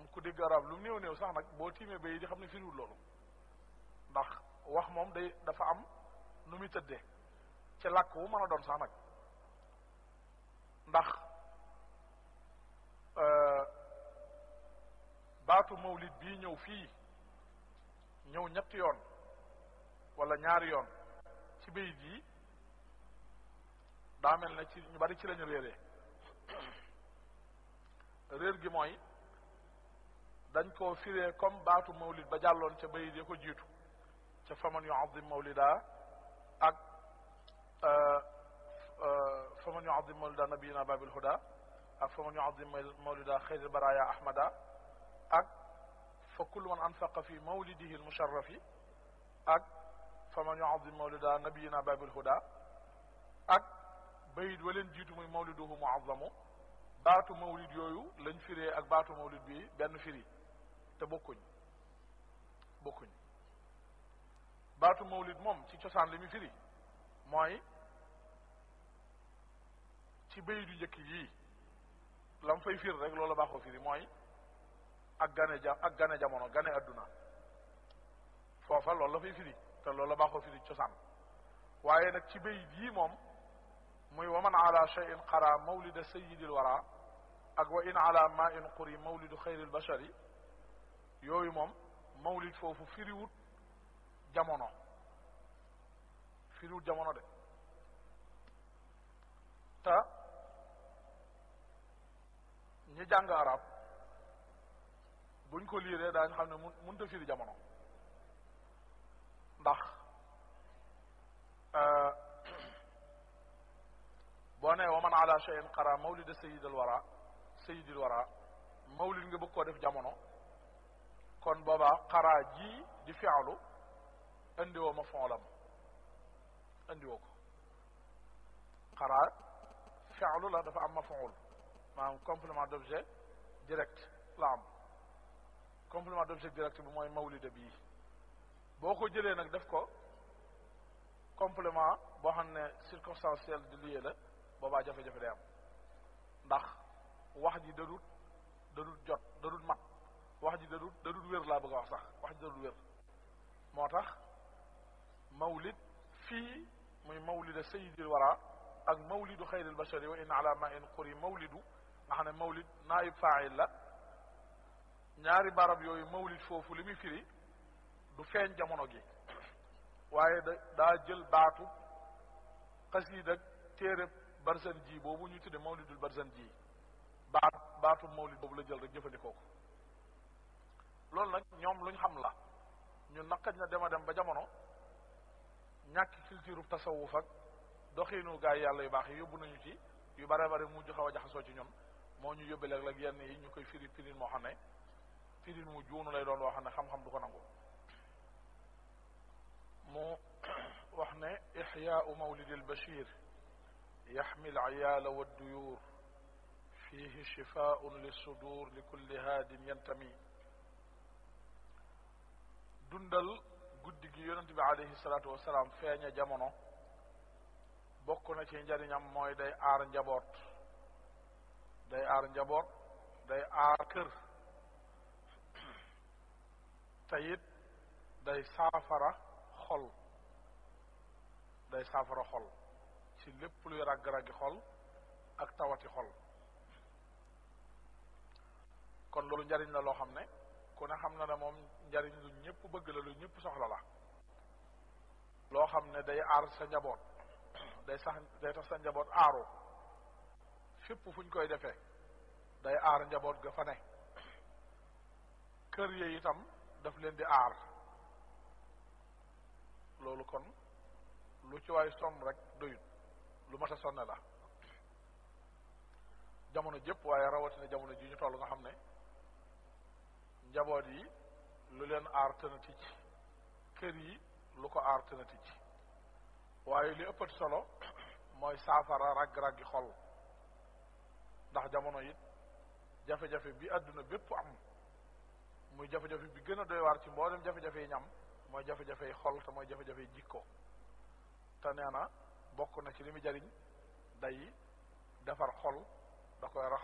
moom ku dégg arab lu néew néew sax nag boo tiimee bay di xam ne firiwul loolu ndax wax moom day dafa am nu muy tëddee ci làkk wu mën a doon sax nag ndax baatu mawlid bii ñëw fii ñëw ñetti yoon wala ñaari yoon ci bayit yi daa mel ne ci ñu bari ci lañu réeree réer gi mooy dañ koo firee comme baatu mawlid ba jàlloon ca bayit ya ko jiitu ca faman yuazim mawlida ak faman yuazim mawlida nabiyina babil huda ak faman yuazim mawlida xayril baraya ahmada ak fa kullu man anfaqa fi mawlidihi almusharrafi ak faman yuazim mawlida nabiyina babil huda ak bayit waleen jiitu muy mawliduhu muazzamu baatu mawlid yooyu lañ firee ak baatu mawlid bi benn firi te bokkuñ bokkuñ baatu mawlid moom ci cosaan li mu firi mooy ci bayit yu njëkk yii lam fay fir rek loolu baaxoo firi mooy ak gane ja ak gane jamono gane adduna foofa loolu la fay firi te loolu la baaxoo firi cosaan waaye nag ci bayit yii moom muy wa man ala cheyin qara mawlida sayidil wara ak wa in ala ma in quri mawlidu xayril bashari yooyu moom mawlid foofu firiwut jamono firiwut jamono de te ñi jàng arab buñ ko liiree daañ xam ne mun mënta firi jamono ndax boo nee wa man ala cheyin qara mawlida sayidal wara sayidil wara mawlid nga bëgg koo def jamono kon boobaa xaraa ji di fi'lu indiwoo ma foolam indiwoo ko xaraa fi'lu la dafa am ma fool maanaam complément d'objet direct la am complément d'objet direct bi mooy mawlida bii boo ko jëlee nag def ko complément boo xam ne circonstanciel di lié la boobaa jafe-jafe day am ndax wax ji dadut dadut jot dadut mat wax ji dadut dadut wér laa bëgg a wax sax wax ji dadut wér moo tax mawlid fii muy mawlida sayidil wara ak mawlidu xayril bashari wa in ala ma in quri mawlidu nga xam ne mawlid naayib faayil la ñaari barab yooyu mawlid foofu li muy firi du feeñ jamono gi waaye da daa jël baatu xasiid ak téere barzan ji boobu ñu tudde mawlidul barzan ji baat baatu mawlid boobu la jël rek jëfandikoo ko loolu nag ñoom luñ xam la ñun naqaj na dema dem ba jamono ñàkk culture tasawuf ak doxiinu gaa yi yàlla yu baax yi yóbbu nañu ci yu bare bare mujj xaw a jaxasoo ci ñun moo ñu yóbbe léeg-léeg yenn yi ñu koy firi firin moo xam ne firin mu juunu lay doon woo xam ne xam-xam du ko nangu mu wax ne ixyaau mawlidi albashir yaxmi alciyaala wadduyuur fihi shifaun lissudur li kulli haadin yantami dundal guddi gi yonent bi alayhi salaatu wasalaam feeña jamono bokk na ci njariñam mooy day aar njaboot day aar njaboot day aar kër te it day saafara xol day saafara xol ci lépp luy ragg-raggi xol ak tawati xol kon loolu njariñ la loo xam ne ku ne xam na ne moom njariñ lu ñëpp bëgg la lu ñëpp soxla la loo xam ne day aar sa njaboot day sax day tax sa njaboot aaru fépp fu ñu koy defee day aar njaboot ga fa ne kër yi itam daf leen di aar loolu kon lu ci waay sonn rek doyut lu mat a sonne la jamono jëpp waaye rawatina jamono ji ñu toll nga xam ne njaboot yi lu leen aar tëna ticc kër yi lu ko aar tëna ticc waaye li ëppati solo mooy saafara ragg-raggi xol ndax jamono it jafe-jafe bi àdduna bépp am muy jafe-jafe bi gën a doy waar ci mboolem jafe-jafe yi ñam mooy jafe-jafe yi xol te mooy jafe-jafe yi jikko te nee na bokk na ci li mu jariñ day defar xol da koy raxas